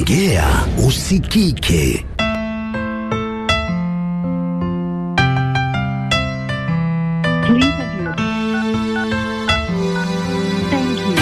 Tegea usikike. Please enter your... Thank you.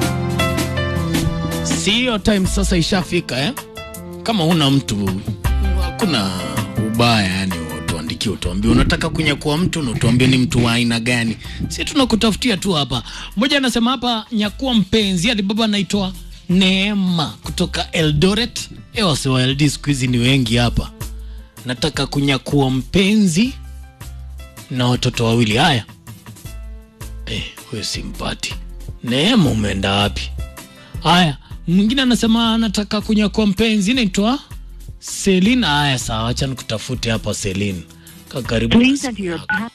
Sio time sasa ishafika eh? Kama una mtu hakuna ubaya yani, tuandikie utuambie unataka kunyakua mtu na utuambie ni mtu wa aina gani. Si tunakutafutia tu hapa. Mmoja anasema hapa nyakua mpenzi hadi baba anaitwa Neema kutoka Eldoret. Eh, wase wa LD siku hizi ni wengi hapa. Nataka kunyakua mpenzi na watoto wawili. Haya, eh, huyo simpati. Neema, umeenda wapi? Haya, mwingine anasema anataka kunyakua mpenzi, naitwa Selina. Haya, sawa, acha nikutafute hapa Selina. Kaa karibu na Please simu enter your... yako. pa-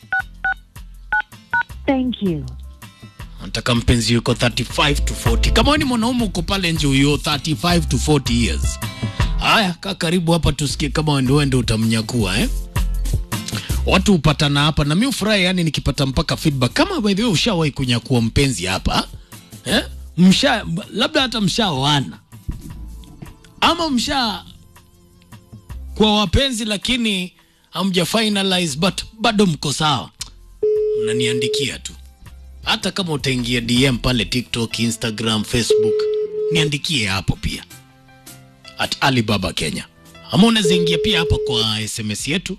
Thank you. Nataka mpenzi yuko 35 to 40. Kama wewe ni mwanaume uko pale nje huyo 35 to 40 years. Haya, kaa karibu hapa tusikie kama wewe ndio wewe ndio utamnyakua eh. Watu hupatana hapa na mimi ufurahi yani nikipata mpaka feedback. Kama by the way ushawahi kunyakua mpenzi hapa eh? Msha labda hata mshaoana ama msha kwa wapenzi lakini hamja finalize but bado mko sawa, mnaniandikia tu hata kama utaingia DM pale TikTok, Instagram, Facebook, niandikie hapo pia at Alibaba Kenya, ama unaweza ingia pia hapa kwa SMS yetu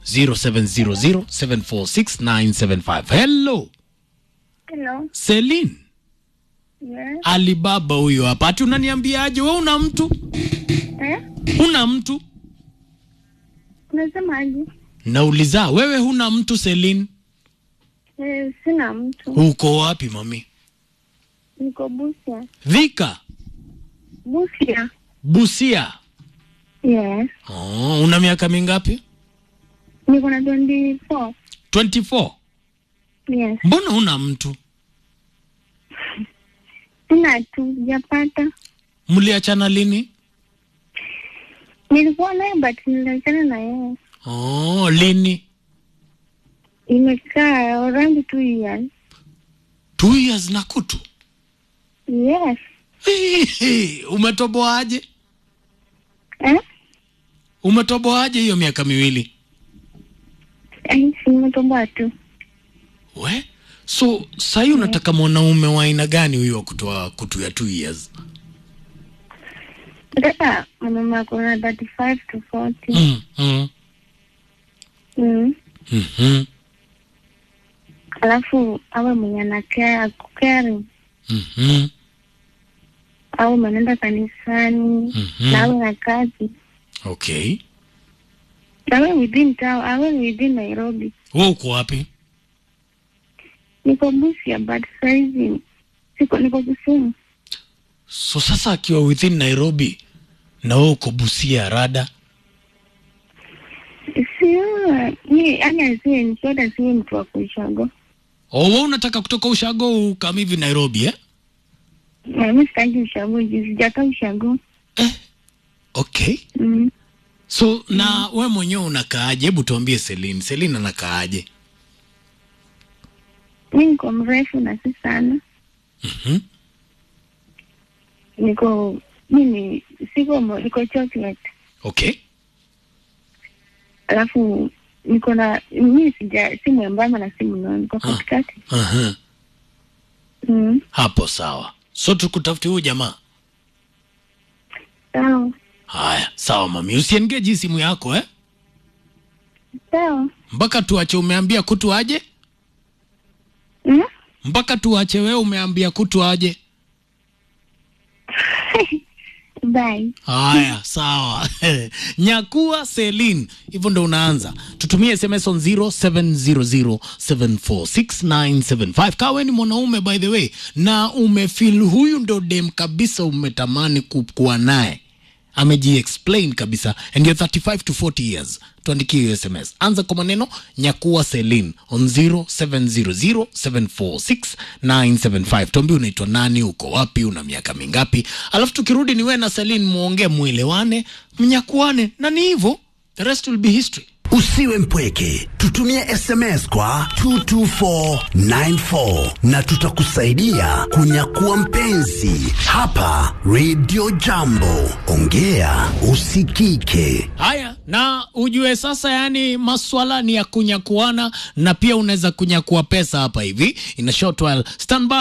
0700746975. Hello Hello. Celine, Yes. Alibaba huyo hapa. Ati unaniambiaje wewe una mtu? Eh? Una mtu? Unasemaje? Nauliza wewe huna mtu Celine? Eh, sina mtu. Uko wapi mami? Niko Busia. Vika, Busia. Busia. Yes. Oh, una miaka mingapi? Niko na 24. 24. Yes. Mbona una mtu? Sina tu, sijapata. Mliachana lini? Nilikuwa naye but niliachana na yeye. Oh, lini? Imekaa around two years. Two years na kutu. Yes. Umetoboaje? Eh? Umetoboaje hiyo miaka miwili? Eh, Nimetoboa tu. We? So sahii unataka mwanaume wa aina gani huyo wa kutoa kutu ya two years? Nataka mwanaume ako na 35 to 40. Mm, mm, Mm. mhm, Alafu awe mwenye anakea akukeri mhm, au manaenda kanisani Mhm. na awe na kazi okay. awe within town, awe within Nairobi. We uko wapi? Niko Busia but saizi siko, niko Kisumu. So sasa akiwa within Nairobi na wewe uko Busia rada, Sio ni yani, asiwe nikiota, asiwe mtu wa kuishago. oh, wewe unataka kutoka ushago ukam hivi Nairobi eh? Na mi sitaki ushago juu sijakaa ushago. Okay. Mm. So na we mwenyewe unakaaje? Hebu tuambie Celine. Celine anakaaje? Mi niko mrefu na si sana, Mhm. niko mimi siko mo- niko chocolate, Okay. alafu niko na mi sija si mwembamba na si mnono, niko Ah. katikati. Aha. Mm. Hapo sawa. So tukutafuti huyu jamaa. Sawa Haya, sawa mami. Usiengage hii simu yako eh? sawa. Mpaka tuache umeambia kutu aje? Mm? Mpaka tuache wewe umeambia kutu aje? Bye. Haya, sawa. Nyakua Celine. Hivyo ndo unaanza. Tutumie SMS on 0700746975. Kawe ni mwanaume by the way na umefeel huyu ndo dem kabisa umetamani ku- kuwa naye. Ameji-explain kabisa and you're 35 to 40 years. Tuandikie hiyo SMS. Anza kwa maneno Nyakua Celine on 0700746975. Tuambie unaitwa nani, uko wapi, una miaka mingapi, alafu tukirudi ni wewe na Celine muongee, muelewane, mnyakuane, na ni hivyo, the rest will be history. Usiwe mpweke, tutumie SMS kwa 22494 na tutakusaidia kunyakua mpenzi hapa Radio Jambo. Ongea usikike. Haya, na ujue sasa, yani maswala ni ya kunyakuana, na pia unaweza kunyakua pesa hapa hivi in a short while. Stand by.